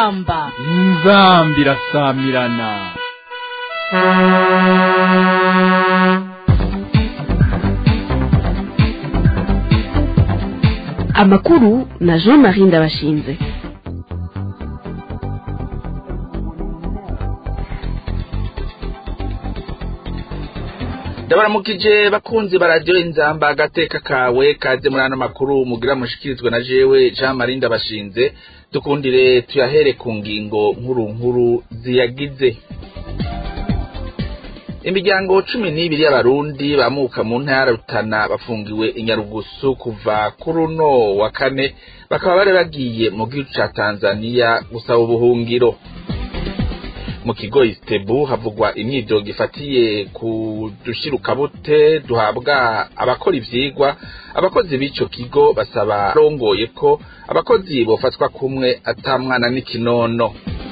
inzamba inzambi irasamirana amakuru na jean marie ndabashinze ndabaramukije bakunzi ba radiyo inzamba agateka kawe kaze muri ano makuru mugira mushikirizwe na jewe jean marie ndabashinze dukundire tuyahere ku ngingo nkuru nkuru ziyagize imiryango cumi n'ibiri y'abarundi bamuka mu ntara rutana bafungiwe inyarugusu kuva kuri uno wa kane bakaba bari bagiye mu gihugu ca tanzaniya gusaba ubuhungiro mu kigo isitebu havugwa imyidogo ifatiye ku dushirukabute duhabwa abakora ivyigwa abakozi b'ico kigo basaba rongoye ko abakozi bofatwa kumwe ata mwana n'ikinono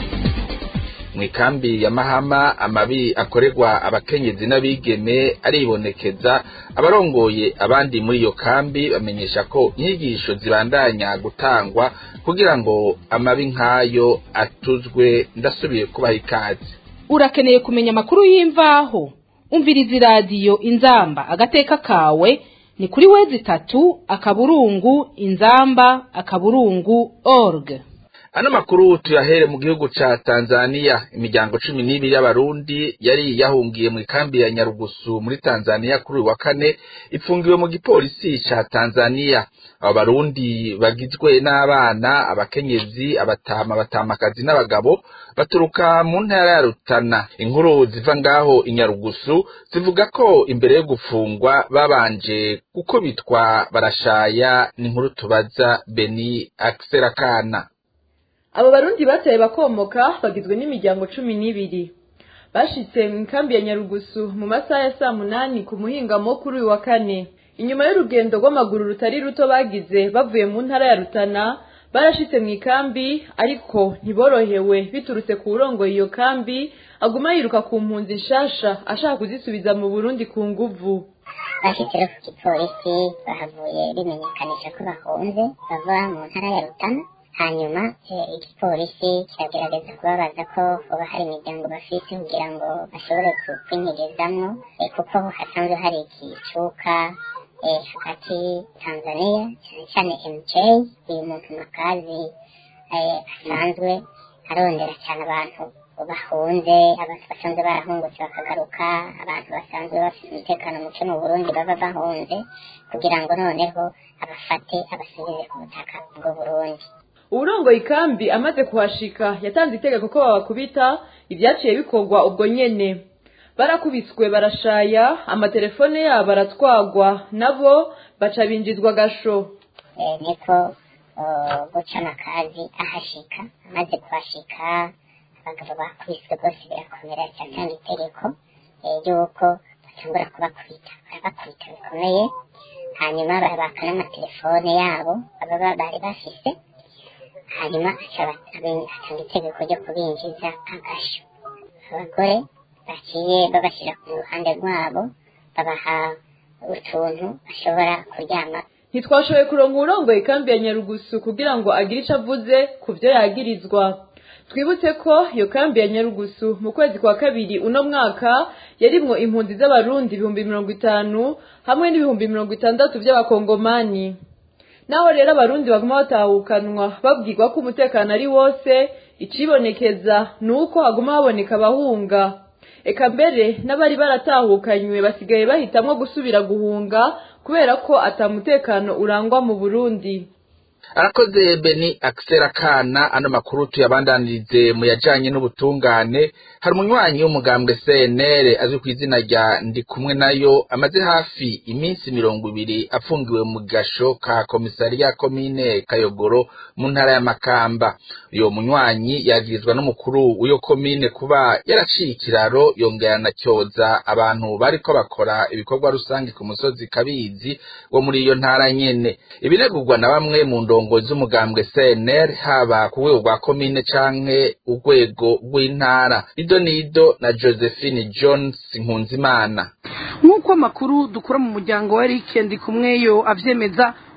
mw'ikambi ya mahama amabi akorerwa abakenyezi n'abigeme aribonekeza abarongoye abandi muri iyo kambi bamenyesha ko inyigisho zibandanya gutangwa kugira ngo amabi nk'ayo atuzwe ndasubiye kubaha ikaze urakeneye kumenya amakuru y'imvaho umviriza iradiyo inzamba agateka kawe ni kuri wezi itatu akaburungu inzamba akaburungu org ano makuru tuyahere mu gihugu ca Tanzania imiryango cumi n'ibiri y'abarundi yari yahungiye mu ikambi ya Nyarugusu muri Tanzania kuri uyu wa kane ipfungiwe mu gipolisi ca Tanzania abo barundi bagizwe n'abana abakenyezi abatama abatamakazi n'abagabo baturuka mu ntara ya Rutana inkuru ziva ngaho inyarugusu zivuga ko imbere yo gufungwa babanje gukubitwa barashaya ni inkuru tubaza Beni Akserakana abo barundi bataye bakomoka bagizwe n'imiryango cumi n'ibiri bashitse mu ikambi ya nyarugusu mu masaha ya saa munani ku muhingamo kuri uyu wa kane inyuma y'urugendo rw'amaguru rutari ruto bagize bavuye mu ntara ya rutana barashitse mu ikambi ariko ntiborohewe biturutse ku wurongoye iyo kambi aguma yiruka ku mpunzi nshasha ashaka kuzisubiza mu burundi ku nguvu bashitse rero ku gipolisi bahavuye bimenyekanisha ko bahunze bava mu ntara ya rutana hanyuma igipolisi kiragerageza kubabaza ko hoba hari imiryango bafise kugira ngo bashobore kwinyegezamwo kuko hasanzwe hari ikicuka hagati tanzania cyane cyane mj uyu muntu makazi asanzwe arondera cyane abantu bahunze abantu basanzwe barahungutse bakagaruka abantu basanzwe bafite umutekano muke mu burundi baba bahunze kugira ngo noneho abafate abasubize ku butaka bw'u burundi uburongoye ikambi amaze kuhashika yatanze itegeko ko babakubita ibyaciye bikorwa ubwo nyene barakubiswe barashaya amatelefone yabo aratwagwa nabo baca binjizwa gasho niko guca amakazi ahashika amaze kuhashika abagabo bakubiswe rwose birakomera cyatanga itegeko ry'uko batangura kubakubita barabakubita bikomeye hanyuma barabaka n'amatelefone yabo baba bari bafise hanyuma atanga itegeko ryo kubinjiza agasho abagore baciye babashyira ku ruhande rwabo babaha utuntu bashobora kuryama ntitwashoboye kuronga uwurongoye ikambi ya nyarugusu kugira ngo agire icyo avuze ku byo yagirizwa twibutse ko iyo kambi ya nyarugusu mu kwezi kwa kabiri uno mwaka yarimwo impunzi z'abarundi ibihumbi mirongo itanu hamwe n'ibihumbi mirongo itandatu by'abakongomani naho rero abarundi baguma batahukanwa babwirwa ko umutekano ari wose icibonekeza ni uko haguma haboneka abahunga eka mbere n'abari baratahukanywe basigaye bahitamwo gusubira guhunga kubera ko atamutekano urangwa mu burundi arakoze beni akisera kana ano makuru tuyabandanirize mu yajanye n'ubutungane hari umunywanyi w'umugambwe cnr azwi ku izina rya ndi kumwe nayo amaze hafi iminsi mirongo ibiri afungiwe mu gasho ka komisariya komine kayogoro mu ntara ya makamba uyo munywanyi yagirizwa n'umukuru w'iyo komine kuba yaraciye ikiraro yongera anacyoza abantu bariko bakora ibikorwa rusange ku musozi kabizi wo muri iyo ntara nyene ibiregurwa na bamwe mu ndongozi z'umugambwe CNR haba ku rwego rwa komine canke urwego rw'intara ido nido na Josephine Jones Nkunzimana nk'uko amakuru dukura mu muryango wa Eric Ndikumweyo avyemeza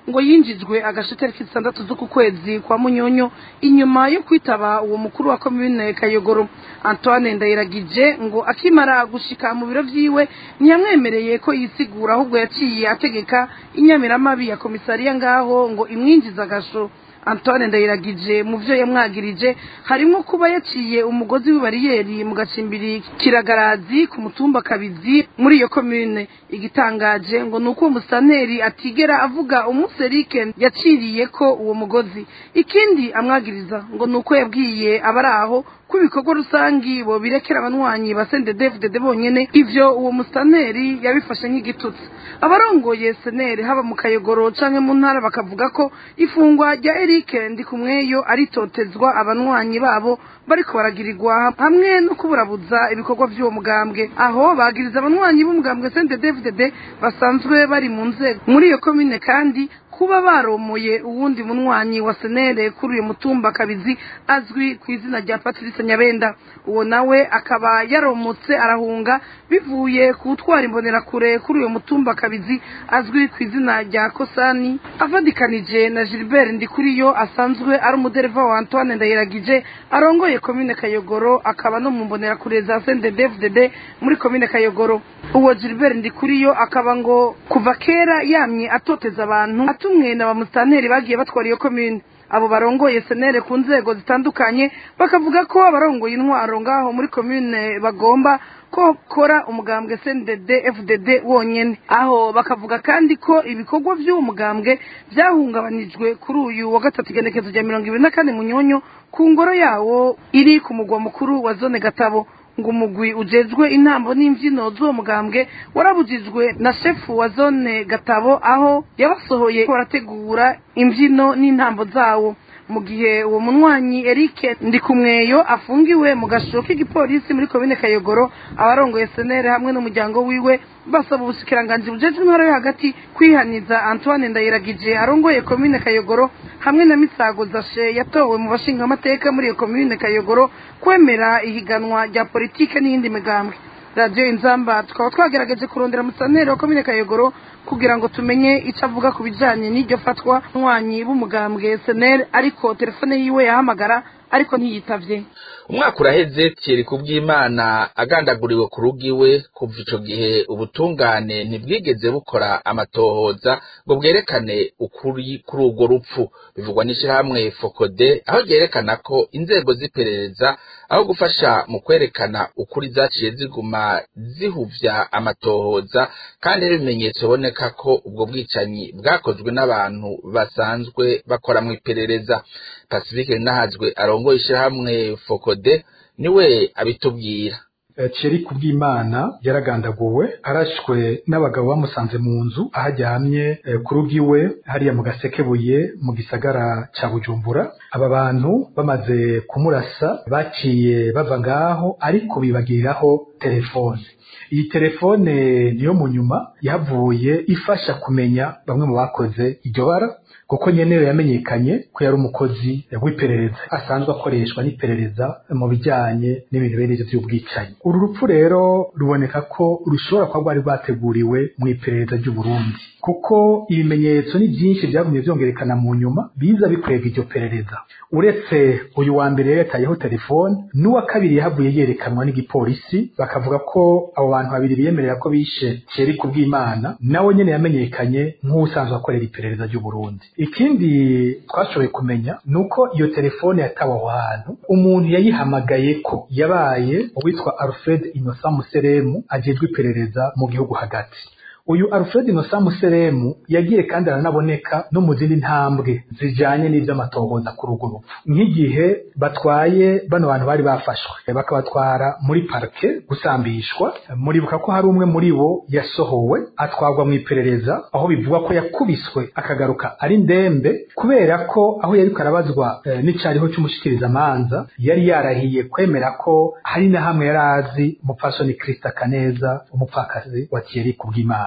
ngo yinjijwe agashe tariki zitandatu z'uku kwezi kwa munyonyo inyuma yo kwitaba uwo mukuru wa komine kayogoro antoine ndayiragije ngo akimara gushika mu biro vyiwe ntiyamwemereye ko yisigura ahubwo yaciye ategeka inyamiramabi ya komisariya ngaho ngo imwinjize agasho antoine ndayiragije mu byo yamwagirije harimo kuba yaciye umugozi w'ibariyeri mu gacimbiri kiragarazi ku mutumba kabizi muri iyo komine igitangaje ngo ni uko uwo musaneri atigera avuga umunsi erike yaciriye ko uwo mugozi ikindi amwagiriza ngo ni uko yabwiye abari aho ko ibikorwa rusangi bo birekera abanywanyi ba sendedefudede bonyene ivyo uwo musaneri yabifashe nk'igitutsi abarongoye seneri haba mu kayogoro canke mu ntara bakavuga ko ifungwa rya erike ndikumweyo aritotezwa abanywanyi babo bariko baragirirwa hamwe no kuburabuza ibikorwa vy'uwo mugambwe aho bagiriza abanywanyi b'umugambwe sendedefudede basanzwe bari mu nzego muri iyo komine kandi kuba baromoye uwundi munywanyi wa senere kuri uyu mutumba kabizi azwi ku izina rya patrice nyabenda uwo nawe akaba yaromotse arahunga bivuye ku gutwara imbonerakure kuri uyu mutumba kabizi azwi ku izina rya kosani avadikanije na gilbert ndikuriyo asanzwe ari umudereva wa antoine ndayiragije arongoye komine kayogoro akaba no mu mbonerakure za sendedefdd muri komine kayogoro uwo gilbert ndikuriyo akaba ngo kuva kera yamye atoteza abantu atumwe na bamusitanteri bagiye batwara iyo komine abo barongoye senere ku nzego zitandukanye bakavuga ko abarongoye intwaro ngaho muri komine bagomba ko kora umugambwe CNDD FDD wonyene aho bakavuga kandi ko ibikorwa by'uwo mugambwe byahungabanijwe kuri uyu wa gatatu igenekezo rya mirongo ibiri na kane munyonyo ku ngoro yawo iri ku mugwa mukuru wa zone gatabo ngo umugwi ujejwe intambo n'imbyino z'uwo mugambwe warabujijwe na shefu wa zone gatabo aho yabasohoye barategura imbyino n'intambo zawo mu gihe uwo munywanyi Eric Ndikumweyo afungiwe mu gasho k'igipolisi muri komine Kayogoro abarongoye senere hamwe n'umuryango wiwe basaba ubushikiranganje bujejwe intwaro yo hagati kwihaniza Antoine Ndayiragije arongoye komine Kayogoro hamwe na Misago Zashe yatowe mu bashinga amateka muri iyo komine Kayogoro kwemera ihiganwa rya politike n'iyindi migambwe radiyo inzamba tukaba twagerageje kurondera musaneri wa komine kayogoro kugira ngo tumenye icyo avuga ku bijyanye n'iryo fatwa nywanyi b'umugambwe seneri ariko telefone yiwe yahamagara ariko ntiyitavye umwaka uraheze Thierry kubw'imana agandaguriwe ku rugo iwe kuva ico gihe ubutungane ntibwigeze bukora amatohoza ngo bwerekane ukuri kuri urwo rupfu bivugwa n'ishirahamwe fokode aho ryerekana ko inzego z'iperereza aho gufasha mu kwerekana ukuri zaciye ziguma zihuvya amatohoza kandi n'ibimenyetso biboneka ko ubwo bwicanyi bwakozwe n'abantu basanzwe bakora mu iperereza pacifique nahazwe arongoye ishirahamwe fokode niwe abitubwira Thierry kubw'imana yaragandaguwe arashwe n'abagabo bamusanze mu nzu aho aryamye ku rugo iwe hariya mu gasekebuye mu gisagara ca bujumbura aba bantu bamaze kumurasa baciye bava ngaho ariko bibagiriraho telefone iyi telefone niyo mu nyuma yavuye ifasha kumenya bamwe mu bakoze iryo bara kuko nyenewe yamenyekanye ko yari umukozi w'iperereza asanzwe akoreshwa n'iperereza mu bijyanye n'ibintu bene ibyo by'ubwicanyi uru rupfu rero ruboneka ko rushobora kuba rwari rwateguriwe mu iperereza ry'u Burundi kuko ibimenyetso ni byinshi byagumye byongerekana mu nyuma biza bikwega iryo perereza uretse uyu wa mbere yatayeho telefone n'uwa kabiri yahavuye yerekanwa n'igipolisi bakavuga ko abo bantu babiri biyemerera ko bishe Thierry kubw'imana nawe nyene yamenyekanye nk'usanzwe akorera iperereza ry'u Burundi ikindi twashoboye kumenya ni uko iyo telefone yatawe aho hantu umuntu yayihamagaye ko yabaye uwitwa Alfred Innocent Museremu ajejwe iperereza mu gihugu hagati uyu Alfred Innocent Museremu yagiye kandi aranaboneka no mu zindi ntambwe zijanye n'ivy'amatohoza kuri urwo rupfu nk'igihe batwaye bano bantu bari bafashwe bakabatwara muri parke gusambishwa muribuka ko hari umwe muri bo yasohowe atwarwa mu iperereza aho bivugwa ko yakubiswe akagaruka ari ndembe kubera ko aho yariko arabazwa e, n'icariho c'umushikirizamanza yari yarahiye kwemera ko hari na hamwe yari azi umupfasoni Krista Kaneza umupfakazi wa Thierry Kubwimana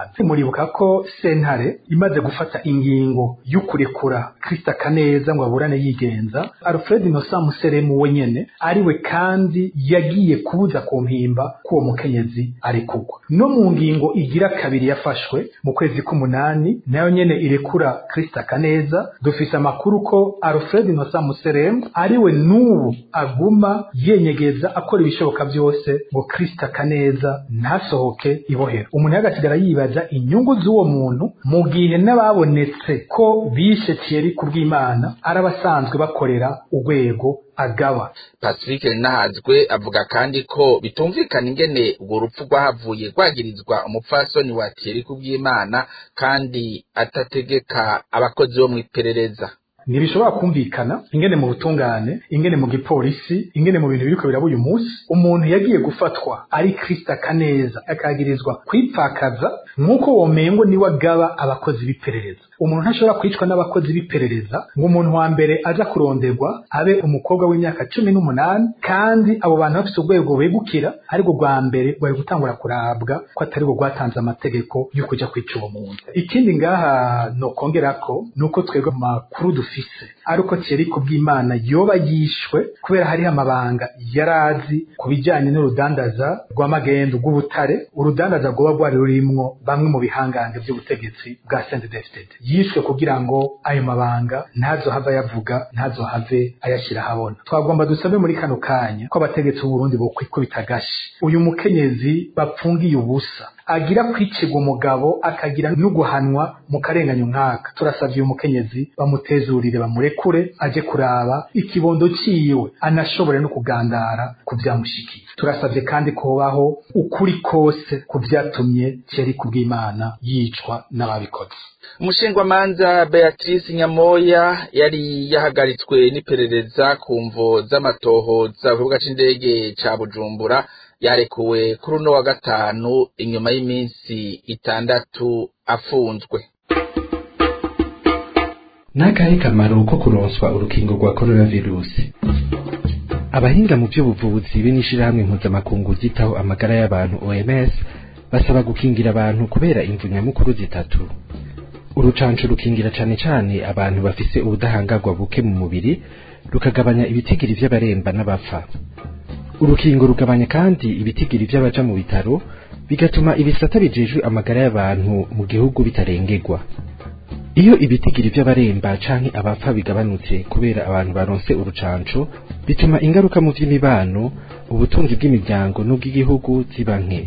y'urubanza muribuka ko sentare imaze gufata ingingo y'ukurekura Krista Kaneza ngo aburane yigenza Alfred Innocent Museremu wenyene ariwe kandi yagiye kubuza ku mpimba k'uwo mukenyezi ari kugwa no mu ngingo igira kabiri yafashwe mu kwezi k'umunani nayo nyene irekura Krista Kaneza dufise amakuru ko Alfred Innocent Museremu ariwe n'ubu aguma yenyegeza akora ibishoboka byose ngo Krista Kaneza ntasohoke ibohero umuntu yagasigara yibaza inyungu z'uwo muntu mu gihe n'ababonetse ko bishe Thierry kubw'Imana arabasanzwe bakorera urwego agaba pacifique nahazwe avuga kandi ko bitumvikana ingene urwo rupfu rwahavuye rwagirizwa umupfasoni wa Thierry kubw'Imana kandi atategeka abakozi bo mu iperereza ntibishobora kumvikana ingene mu butungane ingene mu gipolisi ingene mu bintu biriko biraba uyu munsi umuntu yagiye gufatwa ari Krista Kaneza akagirizwa kwipfakaza nk'uko womengo niwe agaba abakozi b'iperereza umuntu ntashobora kwicwa n'abakozi b'iperereza ngo umuntu wa mbere aza kuronderwa abe umukobwa w'imyaka cumi n'umunani kandi abo bantu bafite urwego begukira ariko rwa mbere rwari gutangura kurabwa ko atari rwo rwatanze amategeko yo kuja kwica uwo muntu ikindi ngaha nokongerako ni uko twebwe mu makuru dufise ari uko Thierry kubw'Imana yoba yishwe kubera hariho amabanga yari azi ku bijanye n'urudandaza rw'amagendu rw'ubutare urudandaza rwoba rwari rurimwo bamwe mu bihangange by'ubutegetsi bwa CNDD-FDD yishwe kugira ngo ayo mabanga ntazohave ayavuga ntazohave ayashyira ahabona twagomba dusabe muri kano kanya ko abategetsi b'uburundi bokwikubita agashi uyu mukenyezi bapfungiye ubusa agira kwicirwa umugabo akagira n'uguhanwa mu karenganya umwaka turasavye uyu mukenyezi bamutezurire bamurekure aje kuraba ikibondo ciwe anashobore no kugandara ku vyamushikiye turasavye kandi kubaho ukuri kose ku vyatumye Thierry kubw'Imana yicwa n'ababikoze umushingwamanza beatrice nyamoya yari yahagaritswe n'iperereza ku mvo z'amatohoza ku kibuga c'indege ca bujumbura yarekuwe kuri uno wa gatanu inyuma y'iminsi itandatu afunzwe n'akahe kamaro ko kuronswa urukingo rwa coronavirusi abahinga mu by'ubuvuzi b'inishirahamwe mpuzamakungu zitaho amagara y'abantu oms basaba gukingira abantu kubera imvu nyamukuru zitatu urucanco rukingira cane cane abantu bafise ubudahangarwa buke mu mubiri rukagabanya ibitigiri vy'abaremba n'abapfa urukingo rugabanya kandi ibitigiri vy'abaja mu bitaro bigatuma ibisata bijejwe amagara y'abantu mu gihugu bitarengerwa iyo ibitigiri vy'abaremba canke abapfa bigabanutse kubera abantu baronse urucanco bituma ingaruka mu vy'imibano ubutunzi bw'imiryango n'ubw'igihugu ziba nke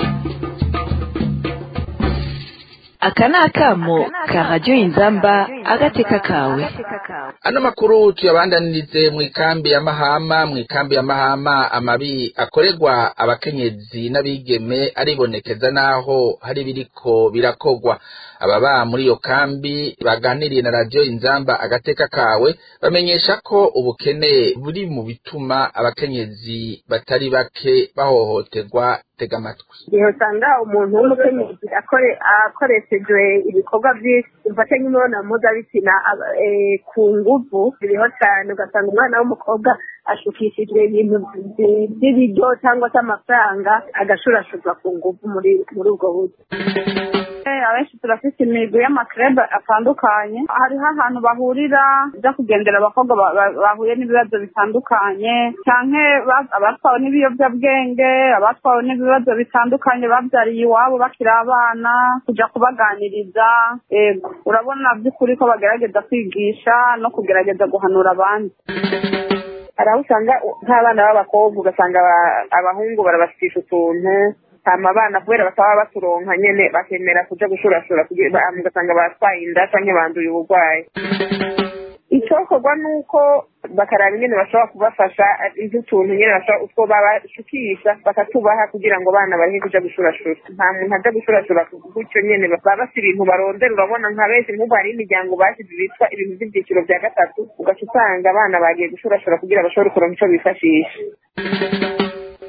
aka ni akamo ka radiyo inzamba agateka kawe ano makuru tuyabandanirize mu ikambi ya mahama mu ikambi ya mahama amabi akorerwa abakenyezi n'abigeme aribonekeza n'aho hari biriko birakogwa ababa muri iyo kambi baganiriye na radiyo inzamba agateka kawe bamenyesha ko ubukene buri mu bituma abakenyezi batari bake bahohoterwa tega amatwi igihe usanga umuntu w'umukenyezi akoreshejwe ibikorwa byinshi mfate nk'imibonano mpuzabitsina ku nguvu biriho cyane ugasanga umwana w'umukobwa ashukishijwe ibintu by'ibiryo cyangwa se amafaranga agashurashurwa ku nguvu muri ubwo buryo abenshi turafite imigwi y'amakrebe atandukanye hariho ahantu bahurira byo kugendera abakobwa bahuye n'ibibazo bitandukanye cyane abatwawe n'ibiyobyabwenge abatwawe n'ibibazo bitandukanye babyariye iwabo bakiri abana kujya kubaganiriza yego urabona by'ukuri ko bagerageza kwigisha no kugerageza guhanura abandi hari aho usanga nk'abana b'abakobwa ugasanga abahungu barabasitisha utuntu hama abana kubera bataba baturonka nyene bakemera kuja gushurashura ugasanga batwaye inda canke banduye uburwayi icokorwa nuko bakaraba ingene bashobora kubafasha nk'utuntu nyene bashobora utwo babashukisha bakatubaha kugira ngo abana bareke kuja gushurashura nta muntu aja gushurashura gutyo nyene baba bafite ibintu barondera urabona nka benshi nk'ubu hariho imiryango basize bitwa ibintu vy'ivyiciro vya gatatu ugaca usanga abana bagiye gushurashura kugira bashobore kuronka ico bifashisha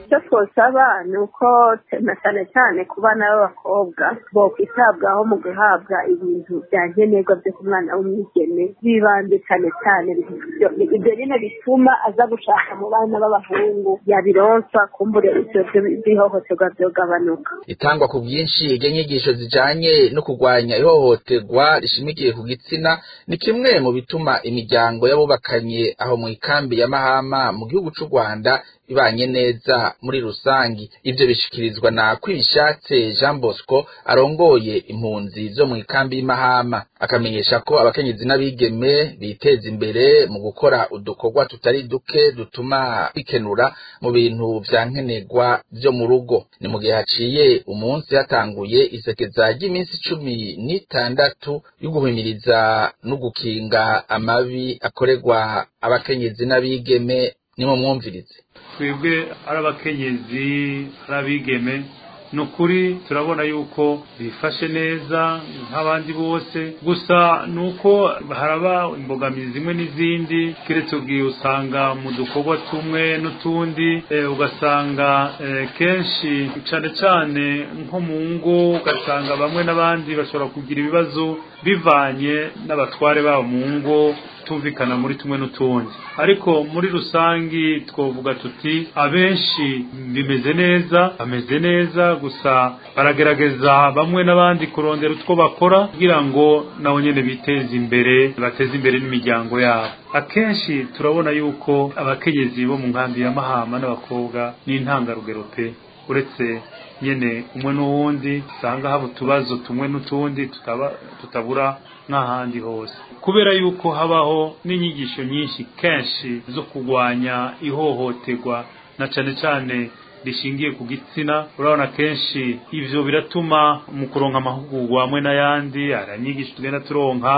icyo twosaba ni uko na cyane cyane ku bana b'abakobwa bokwitabwaho mu guhabwa ibintu bya nkenerwa byo ku mwana w'umwigeme bibanze cyane cyane ibyo nyine bituma aza gushaka mu bana b'abahungu yabironswa kumbure ibyo by'ihohoterwa byogabanuka itangwa ku bwinshi ry'inyigisho zijanye no kurwanya ihohoterwa rishimikiye ku gitsina ni kimwe mu bituma imiryango y'abubakanye aho mu ikambi ya mahama mu gihugu c'u rwanda ibanye neza muri rusangi ivyo bishikirizwa na kwishatse jean bosco arongoye impunzi zo mu ikambi y'imahama akamenyesha ko abakenyezi n'abigeme biteza imbere mu gukora udukorwa tutari duke dutuma bikenura mu bintu vya nkenerwa vyo mu rugo ni mu gihe haciye umunsi hatanguye isekeza ry'iminsi cumi n'itandatu yo guhimiriza no gukinga amabi akorerwa abakenyezi n'abigeme nimumwumvirize twebwe ari abakenyezi ari abigeme ni ukuri turabona yuko bifashe neza nk'abandi bose gusa ni uko haraba imbogamizi zimwe n'izindi keretse ubwiye usanga mu dukorwa tumwe n'utundi ugasanga kenshi cyane cyane nko mu ngo ugasanga bamwe n'abandi bashobora kugira ibibazo bivanye n'abatware babo mu ngo tumvikana muri tumwe n'utundi ariko muri rusangi twavuga tuti abenshi bimeze neza bameze neza gusa baragerageza bamwe n'abandi kurondera utwo bakora kugira ngo nabo nyene biteze imbere bateze imbere n'imiryango yabo akenshi turabona yuko abakenyezi bo mu nkambi ya mahama n'abakobwa n'intangarugero pe uretse nyene umwe n'uwundi usanga haba utubazo tumwe n'utundi tutabura n'ahandi hose kubera yuko habaho n'inyigisho nyinshi kenshi zo kurwanya ihohoterwa na cane cane rishingiye ku gitsina urabona kenshi ivyo biratuma mu kuronka amahugurwa hamwe n'ayandi aranyigisho tugenda turonka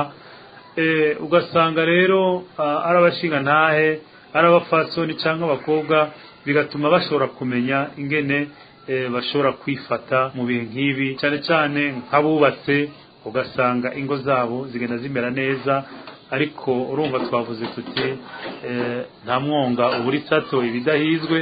e, ugasanga rero ari abashinga ntahe ari abafasoni cyangwa abakobwa bigatuma bashobora kumenya ingene bashobora kwifata mu bihe nk'ibi cyane cyane nk'abubatse ugasanga ingo zabo zigenda zimera neza ariko urumva twavuze tuti nta mwonga uburi sato ibidahizwe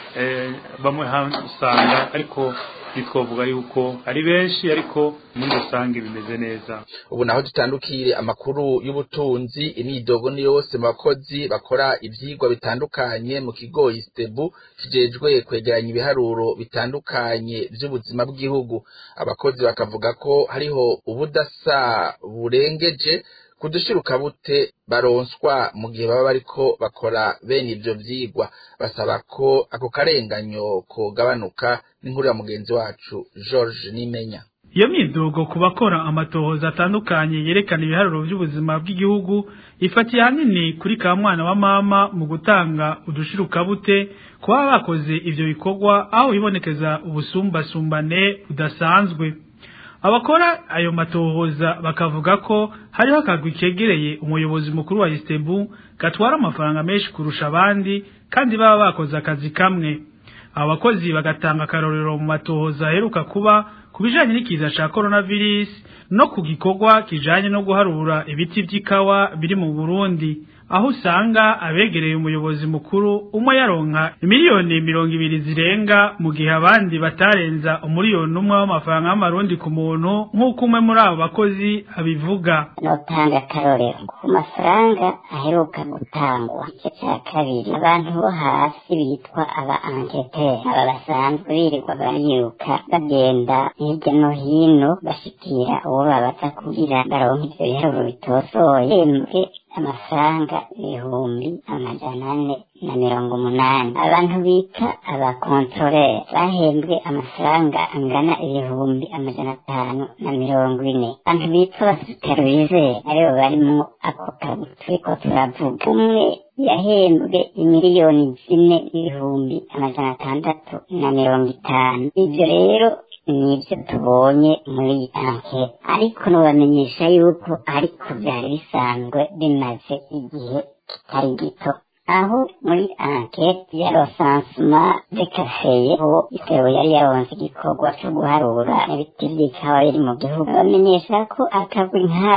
bamwe usanga ariko ntitwavuga yuko ari benshi ariko muri rusange bimeze neza ubu naho dutandukire amakuru y'ubutunzi imyidogo ni yose mu bakozi bakora ivyigwa bitandukanye mu kigo istebu kijejwe kwegeranya ibiharuro bitandukanye vy'ubuzima bw'igihugu abakozi bakavuga ko hariho ubudasa burengeje kudushiruka bute baronswa mu gihe baba bariko bakora bene ivyo vyigwa basaba ko ako karenganyo kogabanuka n'inkuru ya mugenzi wacu George Nimenya iyo myidogo ku bakora amatohoza atandukanye yerekana ibiharuro by'ubuzima bw'igihugu ifatiye ahanini kuri ka mwana wa mama mu gutanga udushirukabute kuba bakoze ivyo bikorwa aho bibonekeza ubusumbasumbane budasanzwe abakora ayo matohoza bakavuga ko hariho akagwi kegereye umuyobozi mukuru wa Istebu gatwara amafaranga menshi kurusha abandi kandi baba bakoze akazi kamwe abo bakozi bagatanga akarorero mu matohoza aheruka kuba ku bijanye n'ikiza ca coronavirus no ku gikorwa kijanye no guharura ibiti vy'ikawa biri mu Burundi aho usanga abegereye umuyobozi mukuru umwe yaronka miliyoni mirongo ibiri zirenga mu gihe abandi batarenza umuriyoni umwe w'amafaranga y'amarundi ku muntu nk'uko umwe muri abo bakozi abivuga notanga akarorero ku mafaranga aheruka gutangwa igice cya kabiri abantu bo hasi bitwa aba enquêteurs aba basanzwe birirwa bariruka bagenda hirya no hino bashikira uwo babaza kugira baronke ivyo biharuro bitosoye mbwe amafaranga ibihumbi amajana ane na mirongo umunani abantu bita abakontorere bahembwe amafaranga angana ibihumbi amajana atanu na mirongo ine abantu bitwa abasupervize aribo barimwo ako kazi turiko turavuga umwe yahembwe imiliyoni zine n'ibihumbi amajana atandatu na mirongo itanu ivyo rero nibyo tubonye muri iyi ankete ariko nubamenyesha yuko ariko byari bisanzwe bimaze igihe kitari gito aho muri ankete ya rosansuma de kafeye aho isebo yari yaronse igikorwa cyo guharura ibiti by'ikawa biri mu gihugu bamenyesha ko akagwi nk'ako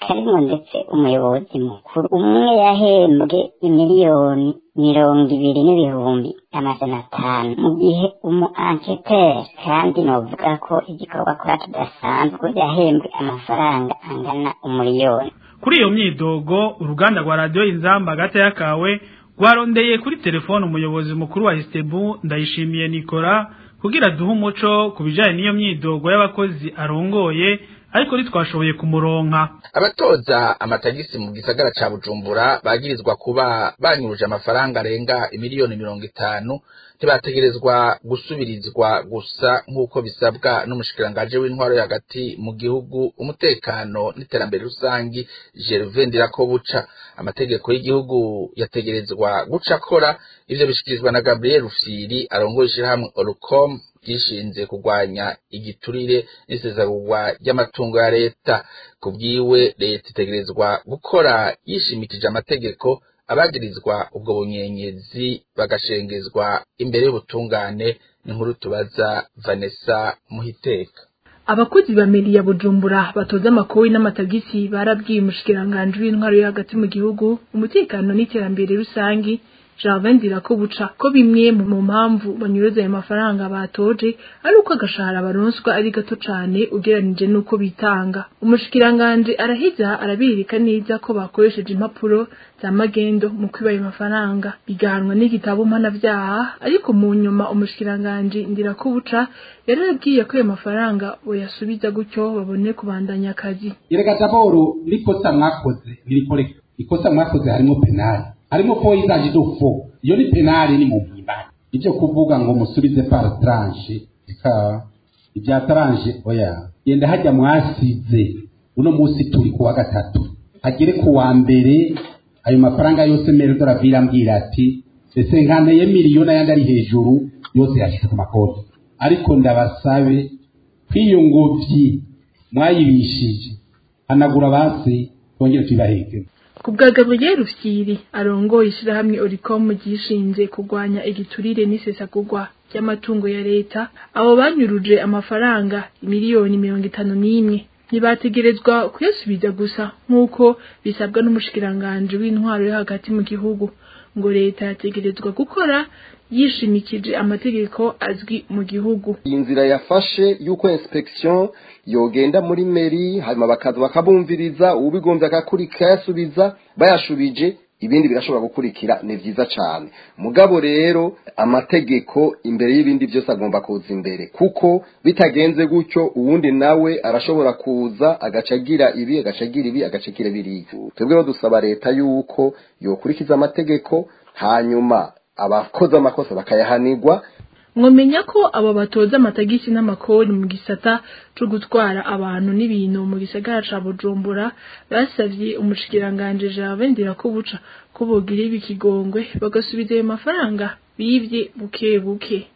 karimo ndetse umuyobozi mukuru umwe yahembwe imiliyoni mirongo ibiri n'ibihumbi amajana atanu mu gihe umu anketeri kandi novuga ko igikorwa akora kidasanzwe yahembwe amafaranga angana umuriyoni kuri iyo myidogo uruganda rwa radiyo inzamba hagati y'akawe rwarondeye kuri telefone umuyobozi mukuru wa isitebu ndayishimiye nikora kugira duhe umuco ku bijyanye n'iyo myidogo y'abakozi arongoye ariko ntitwashoboye kumuronka abatoza amatagisi mu gisagara ca bujumbura bagirizwa kuba banyuruje amafaranga arenga imiliyoni mirongo itanu ntibategerezwa gusubirizwa gusa nk'uko bisabwa n'umushikirangaje w'intwaro hagati mu gihugu umutekano n'iterambere rusangi gervain ndirakobuca amategeko y'igihugu yategerezwa guca akora ivyo bishikirizwa na gabriel rufyiri arongoye ishirahamwe orucom ryishinze kurwanya igiturire n'isezerurwa ry'amatungo ya leta ku bwiwe leta itegerezwa gukora yishimikije amategeko abagirizwa ubwo bunyenyezi bagashengezwa imbere y'ubutungane n'inkuru tubaza vanessa muhiteka abakozi ba meri ya bujumbura batoza amakowi n'amatagisi barabwiye umushikiranganji w'intwaro yo hagati mu gihugu umutekano n'iterambere rusangi Javin Dirakobuca ko bimwe mu mpamvu banyuroza ayo mafaranga batoje ari uko agashahara baronswa ari gato cane ugeranije nuko bitanga umushikiranganje araheza arabirika neza ko bakoresheje impapuro za magendo mu kwiba ayo mafaranga bigahanwa n'igitabo mpanavyaha ariko mu nyuma umushikiranganje Ndirakobuca yarabwiye ko ayo mafaranga boyasubiza gutyo babone kubandanya akazi Yerega daboro nikosa mwakoze nirikoreka ikosa mwakoze harimo penali harimo poisage do fo iyo ni penali ni mu mpimbano ibyo kuvuga ngo musubize par tranche ika ibya tranche oya yenda hajya mwasize uno munsi turi kuwa gatatu hagere ku wa mbere ayo mafaranga yose mere doravira ambwira ati ese nkaneye miliyoni ayandi ari hejuru yose yashyize ku makonti ariko ndabasabe kw'iyo ngobyi mwayibishije hanagura basi twongere tuyibaheke ku bwa Gabriel Rufyiri arongoye ishirahamwe Oricom ryishinze kurwanya igiturire n'isesagurwa ry'amatungo ya leta abo banyuruje amafaranga miliyoni mirongo itanu n'imwe ntibategerezwa kuyasubiza gusa nk'uko bisabwa n'umushikiranganje w'intwaro yo hagati mu gihugu ngo leta yategerezwa gukora yishimikije amategeko azwi mu gihugu iyi nzira yafashe y'uko inspection yogenda muri meri hanyuma bakaza bakabumviriza ubigombye akakurika yasubiza bayashubije ibindi birashobora gukurikira ni vyiza cane mugabo rero amategeko imbere y'ibindi byose agomba kuza imbere kuko bitagenze gutyo uwundi nawe arashobora kuza agacagira ibi agacagira ibi agacagira biriya twebwe rero dusaba leta yuko yokurikiza amategeko hanyuma abakoze amakosa bakayahanirwa mwomenya ko abo batoza amatagisi n'amakori mu gisata co gutwara abantu n'ibintu mu gisagara ca Bujumbura basavye umushikiranganje Javin Dirakobuca ko bogira ibikigongwe bagasubiza ayo mafaranga bivye buke buke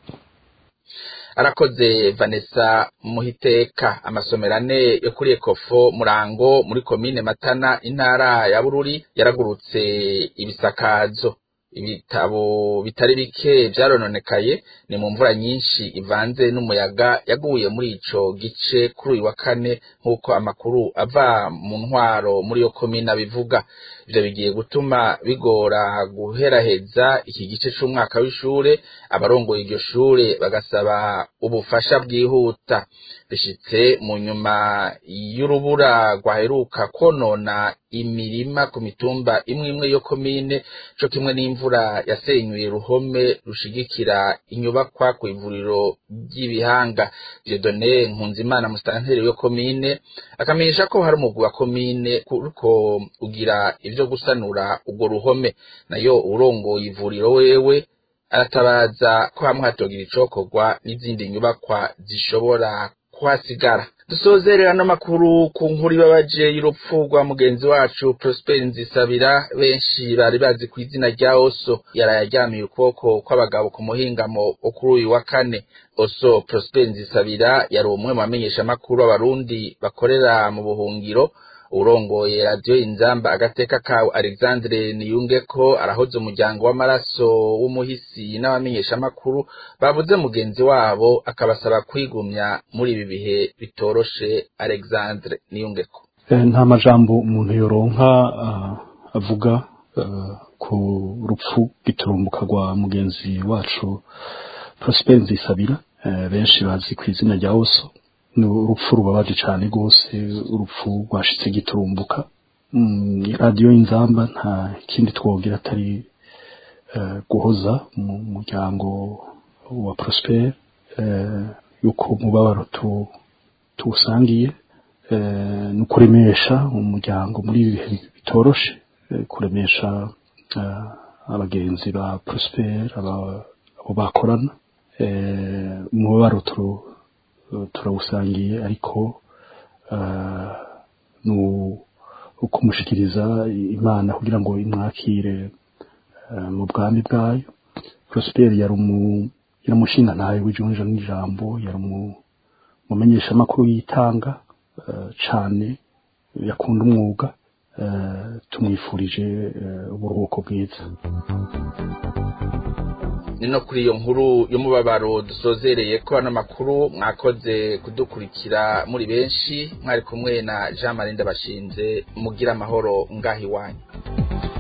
arakoze Vanessa Muhiteka amasomero ane yo kuri Ekofo Murango muri komine Matana intara ya Bururi yaragurutse ibisakazo ibitabo bitari bike byarononekaye ni mu mvura nyinshi ivanze n'umuyaga yaguye muri ico gice kuri uyu wa kane nk'uko amakuru ava mu ntwaro muri yo komine abivuga ivyo bigiye gutuma bigora guheraheza iki gice c'umwaka w'ishure abarongoye iryo shure bagasaba ubufasha bwihuta bishitse mu nyuma y'urubura rwaheruka konona imirima ku mitumba imwe imwe yo komine co kimwe n'imvura yasenyuye ruhome rushigikira inyubakwa ku ivuriro ry'ibihanga Dieudonne Nkunzimana musitanteri yo komine akamenyesha ko hari umugwi wa komine kuriko ugira ivyo gusanura urwo ruhome nayo urongoye ivuriro wewe aratabaza ko hamwe hatogira icokorwa n'izindi nyubakwa zishobora kuhasigara dusozerera n'amakuru ku nkuru ibabaje y'urupfu rwa mugenzi wacu Prosper Nzisabira benshi bari bazi ku izina rya Oso yaraye aryamiye ukuboko kw'abagabo ku muhingamo kuri uyu wa kane Oso Prosper Nzisabira yari umwe mu bamenyesha amakuru abarundi bakorera mu buhungiro urongoye radiyo inzamba agateka kawe alexandre niyunge ko arahoze umuryango w'amaraso w'umuhisi n'abamenyeshamakuru babuze mugenzi wabo akabasaba kwigumya muri ibi bihe bitoroshe alexandre niyunge ko nta majambo umuntu yoronka avuga ku rupfu giturumbuka rwa mugenzi wacu Prosper Nzisabira benshi bazi ku izina rya Oso ni urupfu rubabaje cyane rwose urupfu rwashitse giturumbuka radiyo y'inzamba nta kindi twogira atari guhoza mu muryango wa Prosper yuko umubabaro tuwusangiye ni ukuremesha umuryango muri ibi bihe bitoroshe kuremesha abagenzi ba Prosper abo bakorana umubabaro turawusangiye ariko ni ukumushikiriza imana kugira ngo imwakire mu bwami bwayo Prosper yari umushinga ntayo w'ijunja n'ijambo yari umumenyesha amakuru yitanga cyane yakunda umwuga tumwifurije uburuhuko bwiza ni no kuri iyo nkuru y'umubabaro dusozereye ko ano makuru mwakoze kudukurikira muri benshi mwari kumwe na jean marie ndabashinze mugira amahoro ngaho iwanyu